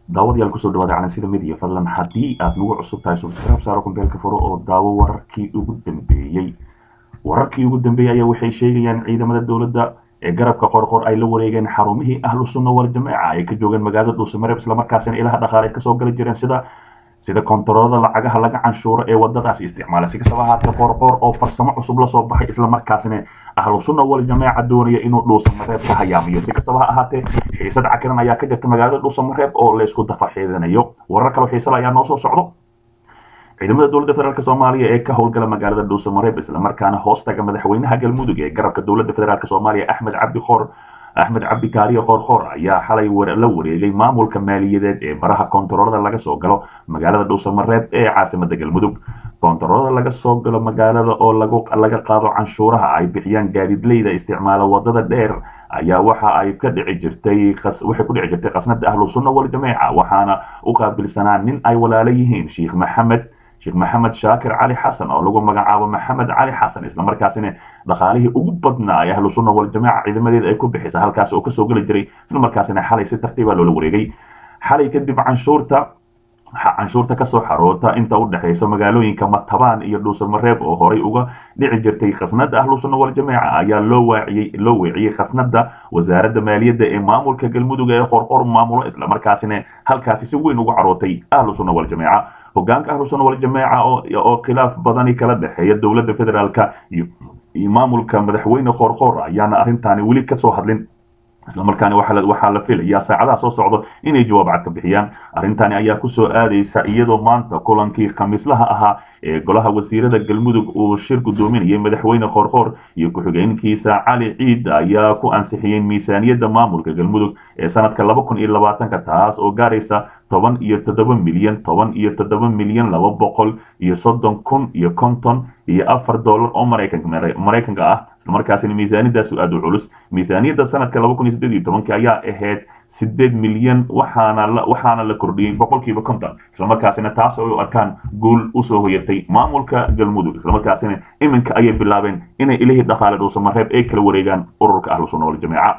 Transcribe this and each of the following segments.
daawadayaal kusoo dhawaada calansida midiya fadlan haddii aad nagu cusub tahay subscribe saaro kumbeelka furo oo daawo wararkii ugu dambeeyey wararkii ugu dambeeyey ayaa waxay sheegayaan ciidamada dowladda ee garabka qorqor ay la wareegeen xarumihii ahlu sunna wal jameeca ay ka joogeen magaalada dhuusamareeb islamarkaasina ilaha dhaqaaleed kasoo gali jireen sida sida kontaroolada lacagaha laga canshuuro ee wadadaasi isticmaala si kastaba ahaatee qorqor oo farsamo cusub lasoo baxay islamarkaasina ahlu sunna wal jameeca doonaya inuu dhuusamareeb ka hayaamiyo si kastaba ha ahaatee xiisad cakiran ayaa ka jirta magaalada dhuusamareeb oo laysku dafaxiidanayo warar kale xiisada ayaa noo soo socdo ciidamada dowladda federaalk soomaaliya ee ka howlgala magaalada dhuusamareeb islamarkaana hoostaga madaxweynaha galmudug ee garabka dowladda federaalk soomaaliya axmed cabdi khoor axmed cabdi kaariye qoorqoor ayaa xalay la wareegay maamulka maaliyadeed ee baraha koontaroolada laga soo galo magaalada dhuusamareeb ee caasimada galmudug koontaroolada laga soo galo magaalada oo laga qaado canshuuraha ay bixiyaan gaadiidleyda isticmaala wadada dheer ayaa waxa ay ka dhici jirtay waxay ku dhici jirtay khasnada ahlu sunna wal jameeca waxaana u qaabilsanaa nin ay walaalo yihiin sheekh maxamed sheekh maxamed shaakir cali xasan oo lagu magacaabo maxamed cali xasan islamarkaasina dhaqaalihii ugu badnaa ee ahlu sunna wal jameeca ciidamadeeda ay ku bixisa halkaas oo kasoo geli jiray islamarkaasina xalay si tartiiba loola wareegay xalay kadib canshuurta canshuurta kasoo xaroota inta u dhexayso magaalooyinka matabaan iyo dhuusamareeb oo horay uga dhici jirtay khasnada ahlu sunna wal jameeca ayaa loo waaciyey loo weeciyey khasnada wasaaradda maaliyadda ee maamulka galmudug ee qorqor maamulo islamarkaasina halkaasi si weyn uga carootay ahlu sunna wal jameeca hogaanka ahlu sunna wal jameeca oo khilaaf badani kala dhexeeya dowladda federaalka iyo maamulka madaxweyne qorqor ayaana arrintaani weli kasoo hadlin islamarkaani waxaa la filayaa saacadaha soo socdo inay jawaab cad ka bixiyaan arrintani ayaa kusoo aadaysa iyadoo maanta kulankii khamiislaha ahaa ee golaha wasiirada galmudug uu shir gudoominayay madaxweyne qorqor iyo ku-xigeenkiisa cali ciid ayaa ku ansixiyey miisaaniyadda maamulka galmudug ee sanadka laba kun iyo labaatanka taas oo gaaraysa toban iyo toddoba milyan toban iyo toddoba milyan laba boqol iyo soddon kun iyo konton iyo afar dollar oo maraykanka ah islamarkaasina miisaaniyadaas aada u culus miisaaniyadda sanadka laba kun iyo siddeed iyo tobankii ayaa ahayd sideed milyan waxaana la waxaana la kordhiyey boqolkiiba konton islamarkaasina taas oo u arkaan guul usoo hoyatay maamulka galmudug islamarkaasina iminka ayay bilaabeen inay ilihii dhaqaale dhuusamareeb ay kala wareegaan ururka ahlu sunna wal jameeca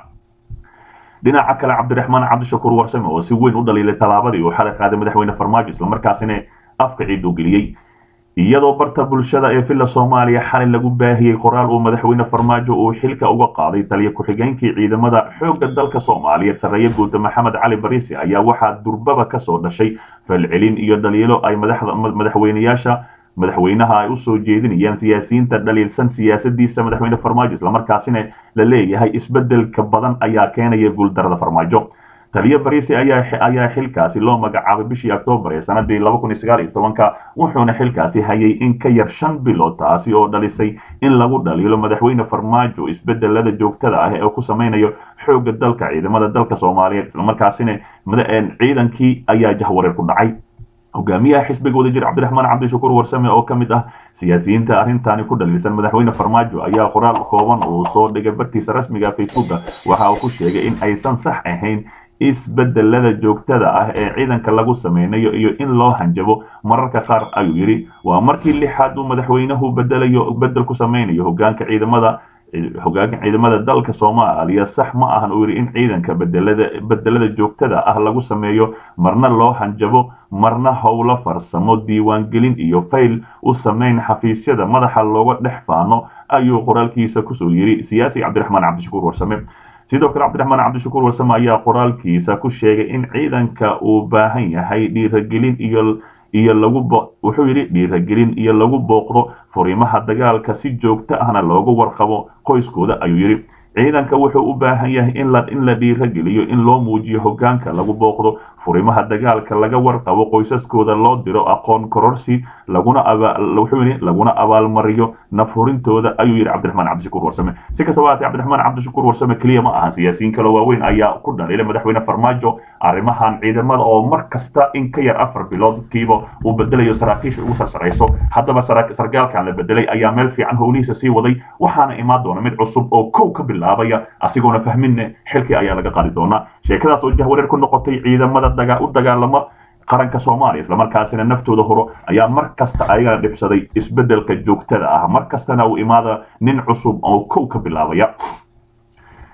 dhinaca kale cabdiraxmaan cabdishakuur warsame oo si weyn u dhaliilay tallaabadii uu xalay qaaday madaxweyne farmaajo islamarkaasina afka ciid u geliyey iyadoo barta bulshada ee villa soomaaliya xalay lagu baahiyey qoraal uu madaxweyne farmaajo uu xilka uga qaaday taliya ku-xigeenkii ciidamada xoogga dalka soomaaliyeed sarreeye guuda maxamed cali bariisi ayaa waxaa durbaba kasoo dhashay falcelin iyo dhaliilo ay madaxweynayaasha madaxweynaha ay usoo jeedinayaan siyaasiyiinta dhaliilsan siyaasadiisa madaxweyne farmaajo islamarkaasina la leeyahay isbedelka badan ayaa keenaya guuldarada farmaajo taliyo bariisi ayaa xilkaasi loo magacaabay bishii oktoobar ee sanadii laba kun iyo sagaal iyo tobanka wuxuuna xilkaasi hayay in ka yar shan bilood taasi oo dhalisay in lagu dhaliilo madaxweyne farmaajo isbedelada joogtada ah ee ku samaynayo xoogga dalka ciidamada dalka soomaaliyeed islamarkaasina ciidankii ayaa jahwareer ku dhacay hogaamiyaha xisbiga wadajir cabdiraxmaan cabdishakuur warsame oo ka mid ah siyaasiyiinta arrintaani ku dhaliilsan madaxweyne farmaajo ayaa qoraal kooban uu soo dhigay bartiisa rasmiga facebooka waxa uu ku sheegay in aysan sax ahayn isbedelada joogtada ah ee ciidanka lagu sameynayo iyo in loo hanjabo mararka qaar ayuu yidhi waa markii lixaad uu madaxweynuhu bedelayo bedel ku sameynayo hogaanka ciidamada hogaanka ciidamada dalka soomaaliya sax ma ahan uu yidhi in ciidanka bedelada bedelada joogtada ah lagu sameeyo marna loo hanjabo marna howlo farsamo diiwaangelin iyo fayl u sameyn xafiisyada madaxa looga dhex faano ayuu qoraalkiisa kusoo yidhi siyaasi cabdiraxmaan cabdishakuur warsame sidoo kale cabdiraxmaan cabdishakuur warsame ayaa qoraalkiisa ku sheegay in ciidanka uu baahan yahay dhiiragelin iyo iyo lagu wuxuu yidhi dhiiragelin iyo lagu booqdo furimaha dagaalka si joogto ahna loogu warqabo qoyskooda ayuu yidhi ciidanka wuxuu u baahan yahay in la in la dhiirageliyo in loo muujiyo hogaanka lagu booqdo furimaha dagaalka laga warqabo qoysaskooda loo diro aqoon kororsi laguna wuxuu yidhi laguna abaalmariyo nafhurintooda ayuu yidhi cabdiraxmaan cabdishakuur warsame si kastaba haatee cabdiraxmaan cabdishakuur warsame keliya ma aha siyaasiyiin kale waaweyn ayaa ku dhaliilay madaxweyne farmaajo arrimahan ciidamada oo mar kasta in ka yar afar biloodkiiba uu bedelayo saraakiisha ugu sarsarayso haddaba sargaalkan la bedelay ayaa meel fiican howlihiisa sii waday waxaana imaan doona mid cusub oo kow ka bilaabaya asigoona fahminne xilkii ayaa laga qaadi doonaa sheekadaas oo jahwareer ku noqotay ciidamada u dagaalama qaranka soomaaliya islamarkaasina naftooda horo ayaa mar kasta ayagana dhibsaday isbedelka joogtada ah mar kastana uu imaada nin cusub oo kow ka bilaabaya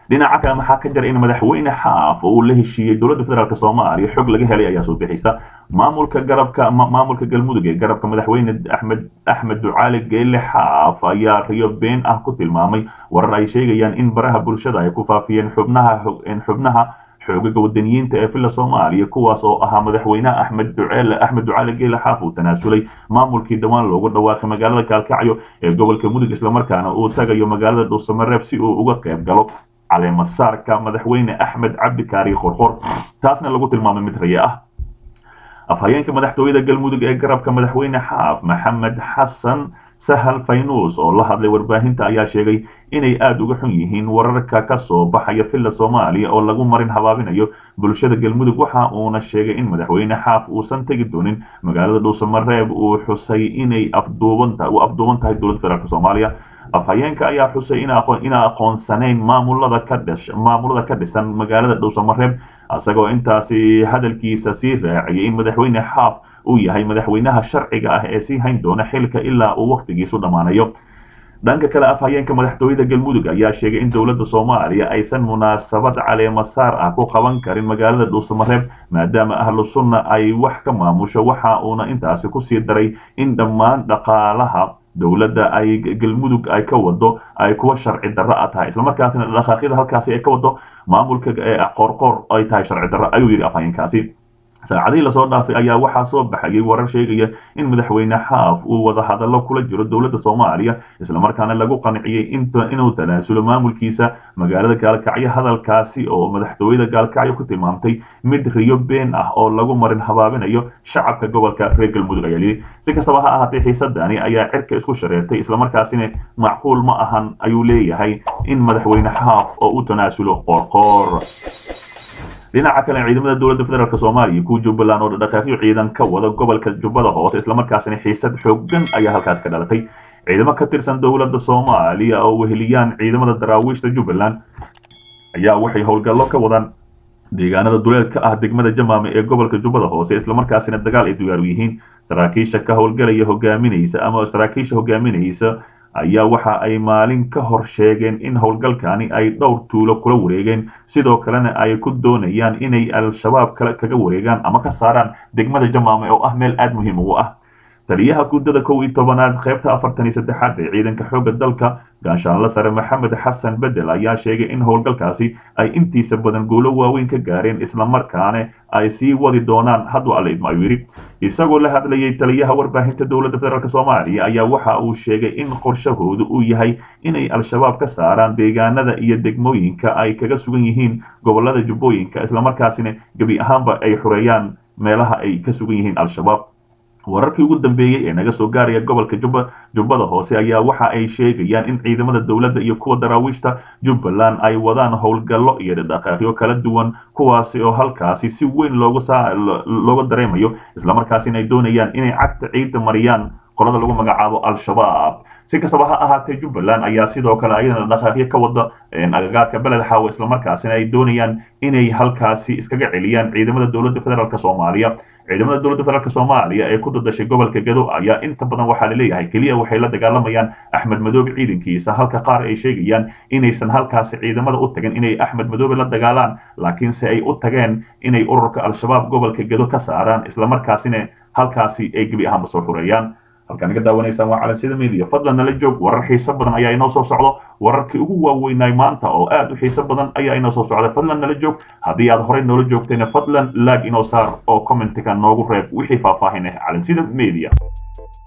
dhinaca kale maxaa ka jira in madaxweyne xaaf uu la heshiiyey dowladda federaalk soomaaliya xog laga helay ayaa soo bixisa maamulka garabka maamulka galmudug ee garabka madaxweyne axmed axmed ducaali geele xaaf ayaa riyo been ah ku tilmaamay warar ay sheegayaan in baraha bulshada ay ku faafiyeen xubnaha xubnaha xoogaga wadaniyiinta ee villa soomaaliya kuwaas oo ahaa madaxweynaha axmed duceele axmed ducaali geele xaaf uu tanaasulay maamulkii dhowaan loogu dhawaaqay magaalada gaalkacyo ee gobolka mudug islamarkaana uu tagayo magaalada dhuusamareeb si uu uga qayb galo caleemasaarka madaxweyne axmed cabdikaari qorqor taasna lagu tilmaamay mid raye ah afhayeenka madaxtooyada galmudug ee garabka madaxweyne xaaf maxamed xasan sahal faynuus oo la hadlay warbaahinta ayaa sheegay inay aada uga xun yihiin wararka ka soo baxaya villa soomaaliya oo lagu marin habaabinayo bulshada galmudug waxa uuna sheegay in madaxweyne xaaf uusan tegi doonin magaalada dhuusamareeb uu xusay inay afduuban u afduuban tahay dowladda federaalk soomaaliya afhayeenka ayaa xusay inaa aqoonsanayn maamulada ka dhish maamulada ka dhisan magaalada dhuusamareeb isagoo intaasi hadalkiisa sii raaciyay in madaxweyne xaaf uu yahay madaxweynaha sharciga ah ee sii hayn doona xilka ilaa uu wakhtigiisu dhammaanayo dhanka kale afhayeenka madaxtooyada galmudug ayaa sheegay in dowladda soomaaliya aysan munaasabad caleemasaar ah ku qaban karin magaalada dhuusamareeb maadaama ahlu sunna ay wax ka maamusho waxa uuna intaasi kusii daray in dhammaan dhaqaalaha dowladda ay galmudug ay ka wado ay kuwa sharci darro a tahay islamarkaasina dhaqaaqyada halkaasi ay ka wado maamulka qoorqoor ay tahay sharci darro ayuu yidhi afhayeenkaasi saacadihii lasoo dhaafay ayaa waxaa soo baxayay warar sheegaya in madaxweyne xaaf uu wada hadallo kula jiro dowladda soomaaliya islamarkaana lagu qanciyey inuu tanaasulo maamulkiisa magaalada gaalkacyo hadalkaasi oo madaxtooyada gaalkacyo ku tilmaamtay mid riyo been ah oo lagu marin habaabinayo shacabka gobolka reer galmudug ayaa yidhi si kastaba ha ahaatee xiisadani ayaa cirka isku shareertay islamarkaasina macquul ma ahan ayuu leeyahay in madaxweyne xaaf oo u tanaasulo qoorqoor dhinaca kale ciidamada dowladda federaalk soomaaliya kuwa jubbaland oo dhaqaaqyo ciidan ka wada gobolka jubbada hoose islamarkaasina xiisad xooggan ayaa halkaas ka dhalatay ciidamo ka tirsan dowladda soomaaliya oo weheliyaan ciidamada daraawiishta jubbaland ayaa waxay howlgallo ka wadaan deegaanada duleed ka ah degmada jamaame ee gobolka jubbada hoose islamarkaasina dagaal ay diyaaru yihiin saraakiisha ka howlgalaya hogaaminaysa ama saraakiisha hogaaminaysa ayaa waxa ay maalin ka hor sheegeen in howlgalkani ay dhowr tuulo kula wareegeen sidoo kalena ay ku doonayaan inay al-shabaab kale kaga wareegaan ama ka saaraan degmada jamaame oo ah meel aada muhiim ugu ah taliyaha guddada kow iyo tobanaad qaybta afartan iyo saddexaad ee ciidanka xoogga dalka gaashaanla sare maxamed xasan bedel ayaa sheegay in howlgalkaasi ay intiisa badan guulo waaweyn ka gaareen islamarkaana ay sii wadi doonaan hadduu alle idmo ayuu yidhi isagoo la hadlayay taliyaha warbaahinta dowladda federaalk soomaaliya ayaa waxa uu sheegay in qorshahoodu uu yahay inay al-shabaab ka saaraan deegaanada iyo degmooyinka ay kaga sugan yihiin gobolada jubbooyinka islamarkaasina gebi ahaanba ay xureeyaan meelaha ay ka sugan yihiin al-shabaab wararkii ugu dambeeyey ee naga soo gaaraya gobolka jubba jubbada hoose ayaa waxa ay sheegayaan in ciidamada dowladda iyo kuwa daraawiishta jubbaland ay wadaan howlgallo iyo dhaqaaqyo kala duwan kuwaasi oo halkaasi si weyn loogu saa looga dareemayo islamarkaasina ay doonayaan inay cagta ciidda mariyaan qolada lagu magacaabo al-shabaab si kastaba ha ahaatee jubbaland ayaa sidoo kale ayadana dhaqaaqyo ka wada agagaarka beled xaawo islamarkaasina ay doonayaan inay halkaasi iskaga celiyaan ciidamada dowladda federaalk soomaaliya ciidamada dowladda federaalk soomaaliya ee ku dadashay gobolka gado ayaa inta badan waxaa laleeyahay keliya waxay la dagaalamayaan axmed madoobe ciidankiisa halka qaar ay sheegayaan inaysan halkaasi ciidamada u tagin inay axmed madoobe la dagaalaan laakiinse ay u tageen inay ururka al-shabaab gobolka gado ka saaraan islamarkaasina halkaasi ay gebi ahaanba soo xureeyaan halkaan naga daawanaysaan waa calansida media fadlan nala joog warar xiiso badan ayaa inoo soo socdo wararkii ugu waaweynaay maanta oo aad u xiiso badan ayaa inoo soo socda fadlan nala joog haddii aad horey noola joogtayna fadlan laag inoo saar oo commentiga noogu reeb wixii faahfaahin ah calansida media